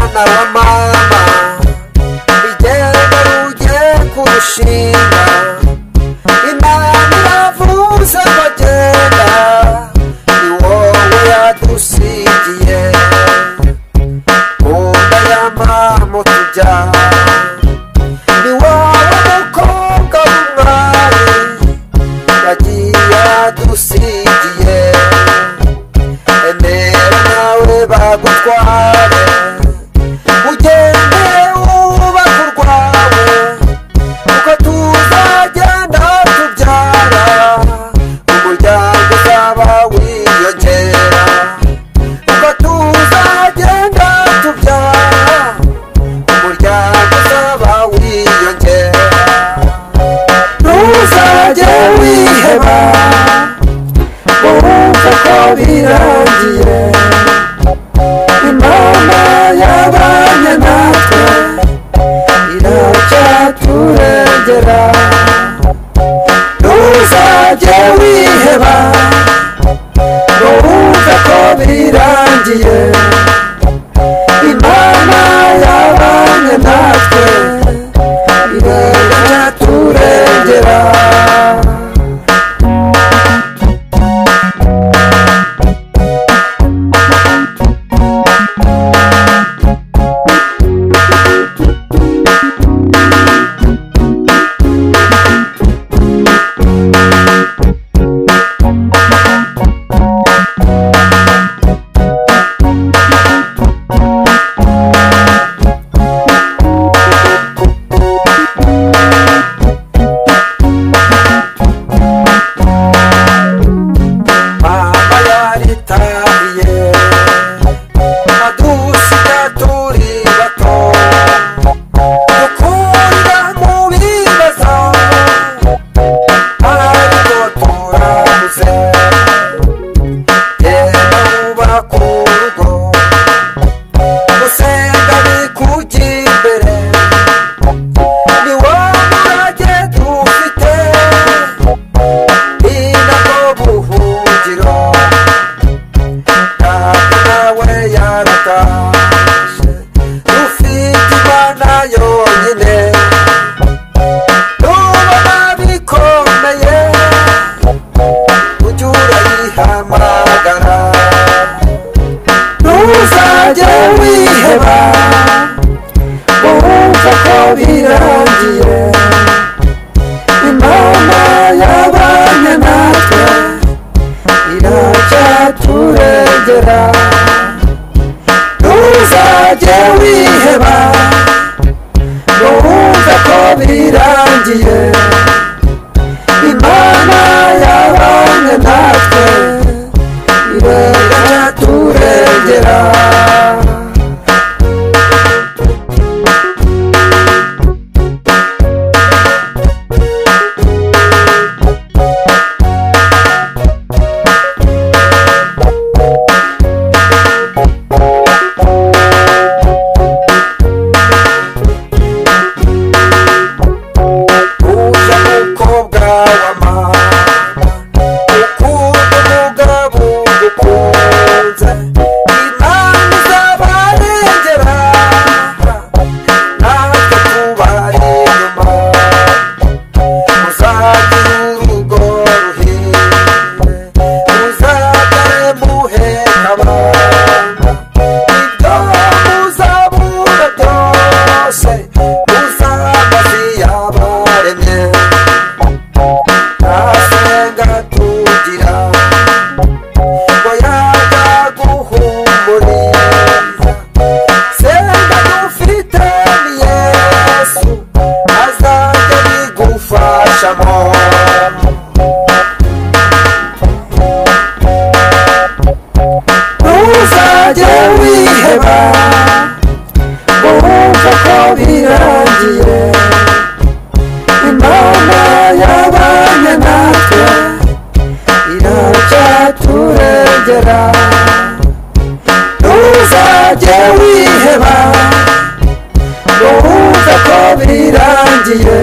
n'abamama igera ugiye kurushinga imana iravuze ngo genda ni wowe yadusigiye kunda y'amamu tubyara ni wowe mukobwa w'umwari yagiye yadusigiye emera nawe bagutware ugende wubake urwawe kuko tuzagenda tubyara umuryango uzaba wiyongera kuko tuzagenda tubyara umuryango uzaba wiyongera ntuzajye wiheba wumve ko birangiye imana yabanye natwe iracyaturengera ntuzajye wiheba wumve ko birangiye imana yabanye natwe iracyaturengera mama yaritabiye adusiga turi bato dukunda mu bibazo ariko turabuze reba wubaka urugo gusenga bikujya imbere ni wo murage dufite inako buhungiro ntabwo nawe yaratashe ufite imana yonyine nubona bikomeye ujye urayihamagara ntuzajye wiheba wumva ko birangiye imana yabanye natwe iracyaturengera ntuzajye wiheba ntuwumve ko birangiye imana yabanye natwe iracyaturengera uje mukobwa wa mama ukunda umugabo ukunze imana izabarengera natwe tubari inyuma muzagira urugo ruhire muzagare muheka abana ibyo muzabura byose muzamazi yabaremye nasenga tugira ngo yaga guhumuriza senga dufite ni yesu azajya bigufashamo ntuzajye wiheba wumve ko birangiye imana yabanye natwe iracyaturengera ntuzajye wiheba wumve ko birangiye